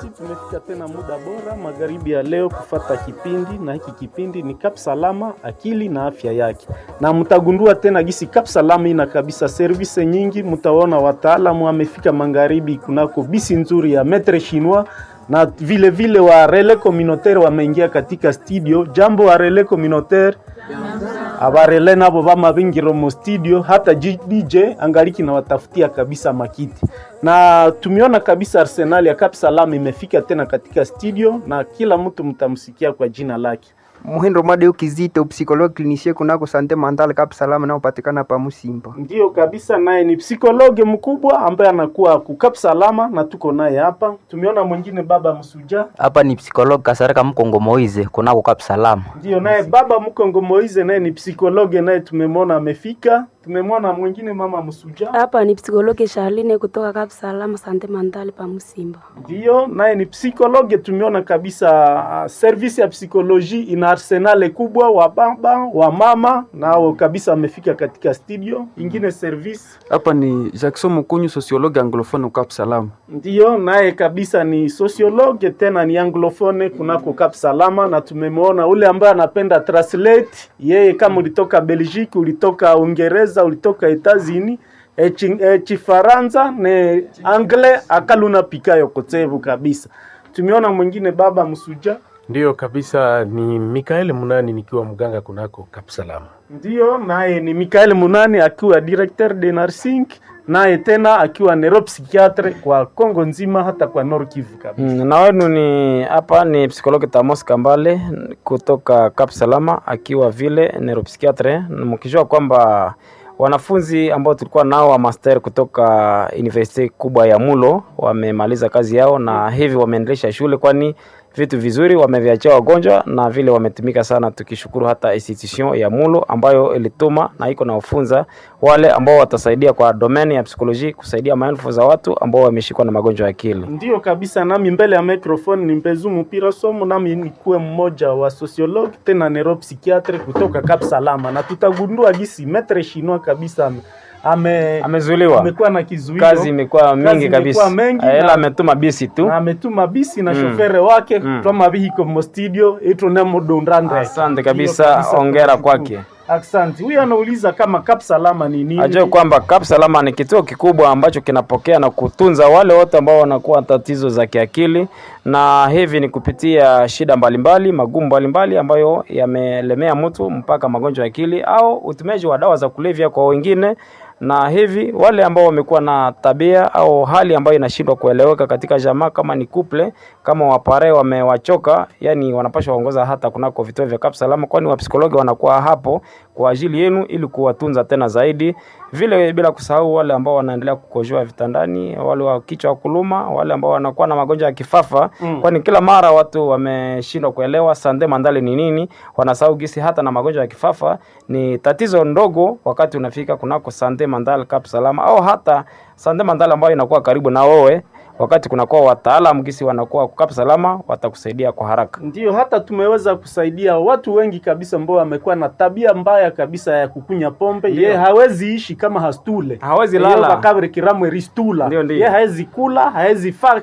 tumefika tena muda bora magharibi ya leo kufata kipindi, na hiki kipindi ni Kap Salama, akili na afya yake, na mtagundua tena gisi Kap Salama ina kabisa service nyingi. Mtaona wataalamu wamefika magharibi kunako bisi nzuri ya Metre Chinois na vile vile wa Relais Communautaire wameingia katika studio. Jambo wa Relais Communautaire abarele nabo bamabingiro mu studio, hata DJ angaliki na watafutia kabisa makiti, na tumeona kabisa Arsenal ya Cap Salam imefika tena katika studio, na kila mtu mtamsikia kwa jina lake. Muhindo Madeu Kizito, psychologue clinicien kunako sante mentale Cap Salam naopatikana pa Musimba. Ndiyo kabisa, naye ni psikologe mkubwa ambaye anakuwa ku Cap Salama na tuko naye hapa. Tumeona mwingine baba Msuja, hapa ni psikologi Kasarika Mkongo Moize kunako Kap Salama. ndiyo naye baba Mkongo Moize, naye ni psikologe, naye tumemwona amefika. Tumemwona mwingine mama Msuja, Hapa ni psikologi Charline kutoka Cap Salama Sante Mentale pa Musimba. ndiyo naye ni psikologe. Tumeona kabisa uh, service ya psikoloji ina arsenale kubwa, wa baba wa mama nao kabisa wamefika katika studio. Ingine service Hapa ni Jackson Mukunyu, sociologue anglophone Cap Salam. Ndiyo, naye kabisa ni sociologue tena ni anglophone kunako Cap Salama, na tumemwona ule ambaye anapenda translate. Yeye kama ulitoka Belgique, ulitoka Uingereza, ulitoka Etazini Chifaransa ne anglais akaluna pikayo kotevu kabisa. Tumeona mwingine baba Msuja, Ndiyo kabisa, ni Mikael Munani nikiwa mganga kunako Kapsalama. ndiyo naye ni Mikael Munani akiwa directeur de nursing, naye tena akiwa neuropsychiatre kwa Kongo nzima, hata kwa Nord Kivu kabisa. Mm, na wenu ni hapa ni psikologi Tamos Kambale kutoka Cap Salama akiwa vile neuropsychiatre, mkijua kwamba wanafunzi ambao tulikuwa nao wa master kutoka university kubwa ya Mulo wamemaliza kazi yao na hivi wameendelesha shule, kwani vitu vizuri wameviachia wagonjwa na vile wametumika sana, tukishukuru hata institution ya Mulo ambayo ilituma na iko na ufunza wale ambao watasaidia kwa domain ya psikoloji kusaidia maelfu za watu ambao wameshikwa na magonjwa ya akili. Ndiyo kabisa, nami mbele ya microphone ni Mpezu Mpira Somo, nami nikuwe mmoja wa sociologue tena neuropsychiatre kutoka Cap Salama, na tutagundua gisi metre chinois kabisa ame, ame Amezuiliwa, amekuwa na kizuio kazi imekuwa Kazi mingi imekuwa kabisa, mengi ila na- ametuma bisi tu. na ametuma bisi na Mm. shofere wake Mm. twama bihiko mo studio itonemo dondandre. Asante kabisa, ongera kwake. Asante. Huyu anauliza kama Cap Salama ni nini? Ajue kwamba Cap Salama ni kituo kikubwa ambacho kinapokea na kutunza wale wote ambao wanakuwa na tatizo za kiakili, na hivi ni kupitia shida mbalimbali, magumu mbalimbali ambayo yamelemea mtu mpaka magonjwa ya akili au utumiaji wa dawa za kulevya kwa wengine na hivi wale ambao wamekuwa na tabia au hali ambayo inashindwa kueleweka katika jamaa, kama ni couple, kama wapare wamewachoka, yani wanapaswa waongoza hata kunako vituo vya Cap Salama, kwani wapsikologi wanakuwa hapo kwa ajili yenu ili kuwatunza tena zaidi. Vile bila kusahau wale ambao wanaendelea kukojoa vitandani, wale wa kichwa kuluma, wale ambao wanakuwa na magonjwa ya kifafa Mm. kwani kila mara watu wameshindwa kuelewa sande mandale ni nini, wanasahau gisi hata na magonjwa ya kifafa ni tatizo ndogo wakati unafika kunako sande mandale Cap Salama au hata sande mandale ambayo inakuwa karibu na wewe, wakati kunakuwa wataalamu gisi wanakuwa Cap Salama watakusaidia kwa haraka. Ndiyo, hata tumeweza kusaidia watu wengi kabisa ambao wamekuwa na tabia mbaya kabisa ya kukunya pombe. Ndiyo. Ye hawezi ishi kama hastule, Hawezi Ye lala. bakabri kiramwe ristula. Ndiyo, ndiyo. Ye hawezi kula, hawezi faa